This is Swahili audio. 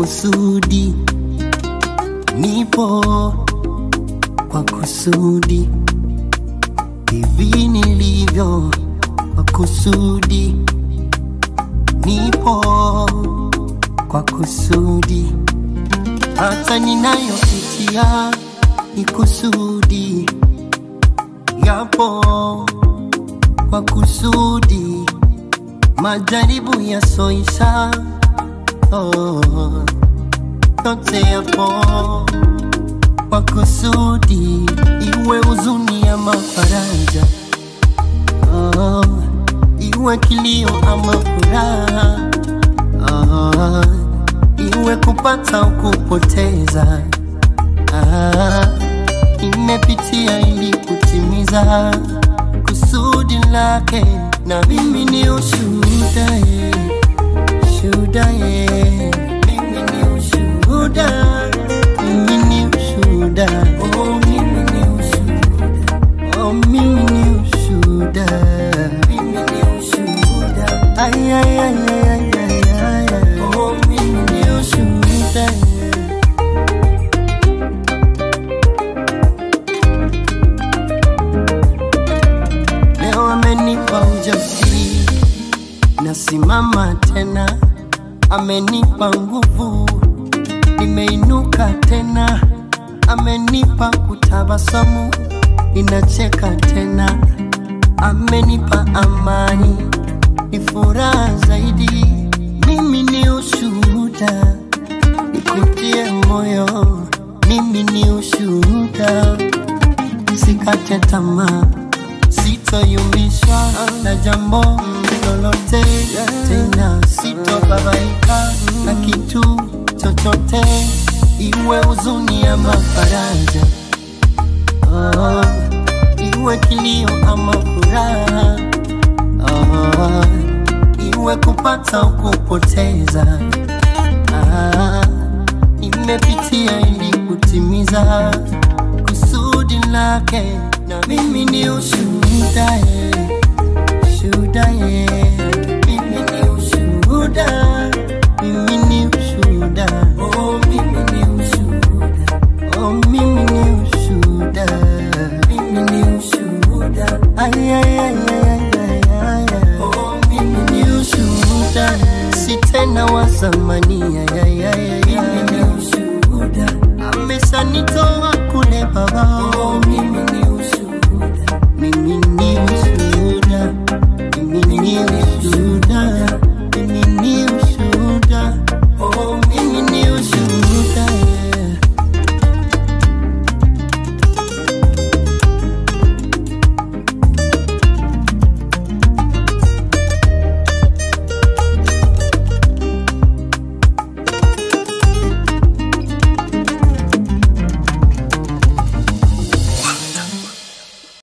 kusudi, nipo kwa kusudi, hivi nilivyo kwa kusudi, nipo kwa kusudi, hata ninayopitia ni kusudi, yapo kwa kusudi, majaribu yasoisha oh, yote yapo kwa kusudi, iwe huzuni ama faraja oh, iwe kilio ama furaha oh, iwe kupata au kupoteza ah, imepitia ili kutimiza kusudi lake, na mimi ni ushuhuda eh, shuhuda eh, mimi ni ushuhuda, mimi ni ushuhuda, oh mimi ni ushuhuda, oh mimi ni ushuhuda, mimi ni ushuhuda, ay ay ay ay ay ay ay, ay. oh mimi ni ushuhuda eh. Leo amenipa ujasiri, nasimama tena, amenipa nguvu, nimeinuka tena, amenipa kutabasamu, ninacheka tena, amenipa amani, ni furaha zaidi. Mimi ni ushuhuda, nikutie moyo, mimi ni ushuhuda, usikate tamaa sitoyumbishwa na jambo lolote tena, sitobabaika na kitu chochote, iwe huzuni ama faraja, oh, iwe kilio ama furaha, oh, iwe kupata au kupoteza, ah, imepitia ili kutimiza kusudi lake, na mimi ni ushuhuda eh, shuhuda eh, mimi ni ushuhuda, mimi ni ushuhuda, oh mimi ni ushuhuda, oh mimi ni ushuhuda, mimi ni ushuhuda, ay ay ay ay ay ay ay, ay. oh mimi ni ushuhuda, si tena wa zamani, ay ay ay ay, mimi ni ushuhuda, ameshanitoa kule baba,